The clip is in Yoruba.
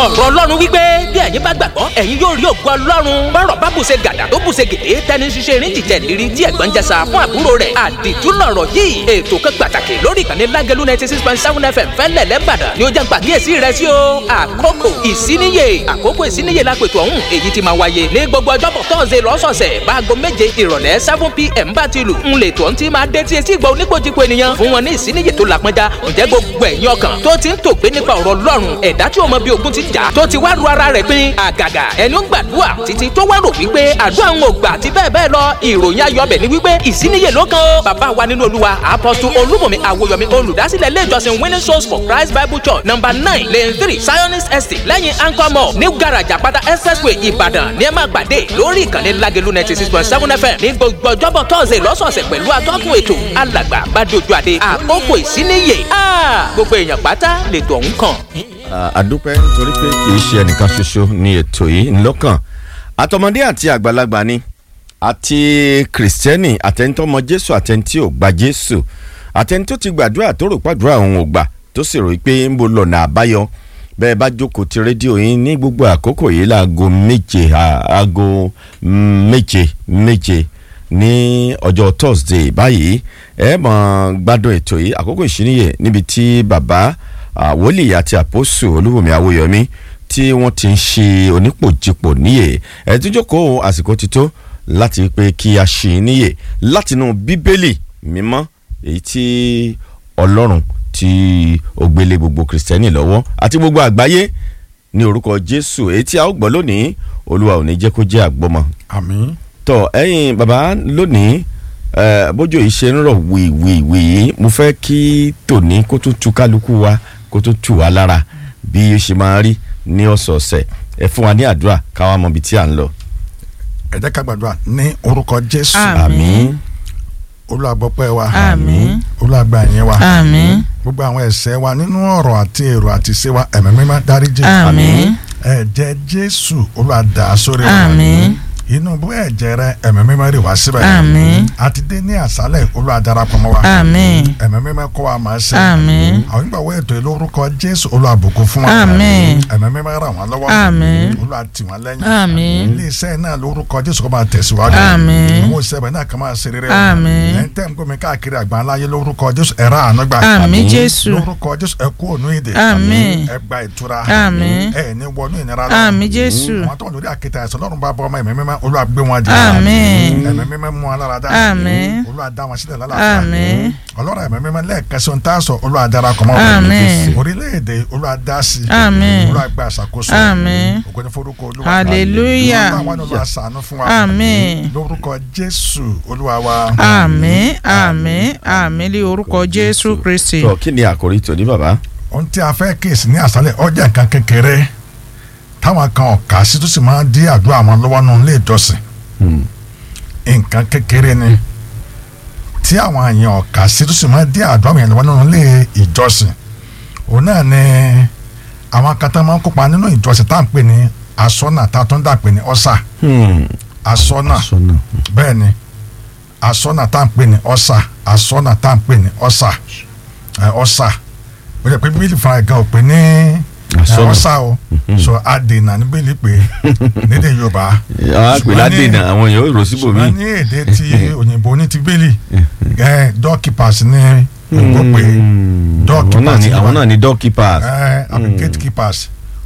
ọ̀rọ̀ ọlọ́run wípé bí ẹ̀yin bá gbàgbọ́ ẹ̀yin yóò rí ògo ọlọ́run bọ́rọ̀ bá bùṣe gàdà tó bùṣe gèdè tẹni ṣiṣẹ́ erin jìjẹ́ lérí tí ẹ̀gbọ́n jẹsà fún àbúrò rẹ̀ àdìtú lọ̀rọ̀ yìí ètò kan pàtàkì lórí ìkànnì lágẹ̀lú ninety six point seven fm fẹ́lẹ̀ lẹ́bàdàn ni ó jẹ́ pàkíyèsí rẹ̀ sí o àkókò ìsíníyè àkókò ìsíníyè lápètò ọ̀hún èyí ti máa wáyé ní gbogbo ọjọ́bọ̀ tọ́sẹ̀ lọ́sọ̀ọ̀sẹ̀ báago méje ìrọ̀lẹ́ seven pm bá ti lù ń lè tó ń ti máa dé tí etí ìgbà oníkojúko ènìyàn fún wọn ní ìsíníyè tó làpọnjá ǹjẹ́ gbogbo ẹ̀yin ọkàn tó ti ń tògbé nípa ọ̀rọ̀ ọlọ́run ẹ̀dá tí o mọ bí ogun ti jà tó ti wá ru ara rẹ̀ pin àgàgà ẹni ó ń gbàdúrà títí tó wá rò wípé àdúrà ń gbà àti bẹ́ẹ̀ bẹ́ẹ̀ lọ ìròyìn ayọ̀bẹ̀ ni wípé ìsíníyè ló kan ó bàbá wa nínú olúwa apọ́sù olúmọ̀mí àwòyọ̀mí olùdásílẹ̀ ilé ìjọsìn winning souls for christ bible church number nine lane three zionist estate lẹ́yìn anchor mall new garage àpáta expressway ìbàdàn ní ẹ máa gbàdé lórí ìkànnì lágẹ̀lú ninety six point seven fm ní gbogbo ọjọ́bọ̀ tọ́sẹ̀ lọ́sọ̀ọ̀sẹ̀ pẹ̀lú atọ́kùn ètò alàgbà bàdójú àdé àkókò ìsíníyè gbogbo èèyàn pátá lètò ọ̀hún kàn. àdúpẹ́ nítorí pé kì í ṣe ẹnìkan ṣoṣo ní ètò yìí ńlọ́kàn àtọmọdé àti àgbàlagbà ni àti kìrìsìtẹ́nì àtẹnitọ́mọ jésù àtẹnití ò gba jésù àtẹni tó ti gbàdúrà tó rò pàdúrà òun ò gbà tó sì rò pé ń bo lọ́nà àbáyọ bẹ́ẹ̀ bá jókòó ti rédíò yín ní gbogbo àkókò yìí láago méje aago méje méje ní ọjọ́ thursday báyìí ẹ mọ̀ gbádùn ètò yìí àkókò ìṣíníyè níbi tí bàbá wòlíì àti àpòsù olúwòmí awóyọmí tí wọ́n ti ń ṣe onípòjìpò níyè ẹ tún jókòó àsìkò ti tó láti pé kí a ṣì í níyè látinú bíbélì mímọ́ èyí tí ọlọ́run tí ó gbélé gbogbo kìrìsìtẹ́nì lọ́wọ́ àti gbogbo àgbáyé ní orúkọ jésù èyí tí a ó gbọ́ lónìí olúwa ò ní jẹ́ kó jẹ́ àgbọ́mọ. àmín. tọ ẹyin baba lónìí bójú yìí ṣe ń rọ̀ wìwìwì yìí mo fẹ́ kí tòní kó tó tu kálukú wa kó tó tù wá lára bí ó ṣe máa rí ní ọ̀sọ̀ọ̀sẹ̀ ẹ fún wa ní àdúrà káwa mọ ibi tí à ń lọ. ẹ jẹ́ ká gbàdúrà ní orúkọ jésù. àmín olùgbọ́pẹ́ wa. àmín olùgbà yẹn wa. àmín gbogbo àwọn ẹ̀ṣẹ̀ wa nínú ọ̀rọ̀ àti èrò àti ṣe wa ẹ̀mí mímọ́ dáríjì. àmín ẹ̀jẹ̀ jésù olùwàdà sórí wa. àmín inú bó ẹ̀jẹ̀ rẹ ẹ̀mí mímọ́ rè wá síbẹ̀. àmín àti dé ní àṣálẹ̀ olùwàdarapọ̀ mọ́ wa. àmín ẹ̀mí mímọ́ kọ́ wa máa ṣe. àmín àwọn ìgbàwọ́ ètò ìlórúkọ jésù olùwàbùkún fún wa. àmín ẹ̀mí mímọ́ ràn wọ́n lọ́wọ́. àmín olùwàtì wọ́n lẹ́yìn. àmín iléeṣẹ́ náà lórúkọ jésù kó máa tẹ̀síwájú. àmín àwọn òṣìṣẹ́ náà kàn máa ṣe rere. Àmín. ẹ̀ ń tẹ̀ ń gómi káàkiri àgbáńláyé lórúkọ jésù ẹ̀rọ àánú gbà. àmín jésù lórúkọ jésù ẹ kú ònú ìdè. Àmín. ẹ gba ìtura. Àmín. ẹ ní wọnú ìnira lọ. àmín jésù àwọn tó ń lórí àkìtà ẹ̀sọ́ lọ́rùn bá bọ́ ọmọ ẹ̀mí mímọ́ olúwa gbé wọn jẹ. àmín ẹ̀mí mímọ́ mú wọn lára dá. Àmín. olúwa dá wọn sílẹ̀ lálàáfíà. àmín ọlọ́run ẹ̀mí mímọ́ lẹ́ẹ̀kan sí ohun tá a sọ olúwa darapọ̀ mọ́ wọn. Àmín. orílẹ̀-èdè olúwa dá sí. Àmín. olúwa gba àṣàkóso. Àmín. ògo ni forúkọ olúwa. hallelujah olúwa àwọn olúwa ṣàánú fún wa. àmín lórúkọ jésù olúwa wa. àmín àmín àmín lé orúkọ jésù kristi tọ kí ni àkòrí tòní bàbá. ohun tí a fẹ́ kíyèsí ní àṣálẹ̀ ọjà nǹkan kékeré táwọn kan ọ̀ka sí tó sì máa ń dí àdúrà wọn lọ́wọ́ nù ilé ìjọsìn nǹkan kékeré ni tí àwọn èèyàn ọ̀ka sí tó sì máa ń dí àdúrà wọn lọ́wọ́ nù ilé ìjọsìn òun náà ni àwọn kan tó máa ń kópa nínú ìjọsìn tá à ń pè ní asọ́nà tá a tún dà pé ní ọ́sà asọ́nà sọnà bẹ́ẹ̀ ni asọ́nà tá à ń pè ní ọ́sà asọ́nà tá à ń pè ní ọ́sà ẹ, ọ́sà ó yẹ pé bíbélì fúnra ẹ̀ gan ò pé ní ẹ, Asọ́nà. ọ́sà o so adènà ní bíbélì pé nídìí yorùbá àwọn àpèlè àdènà àwọn èèyàn ò rò síbòmí. ṣùgbọ́n ní èdè ti òyìnbó ní ti bíbélì ẹ, doorkeepers ní òyìnbó pé àwọn náà doorkeepers ni ní àwọn wa- náà ni doorkeepers. ẹ, àbí gatekeepers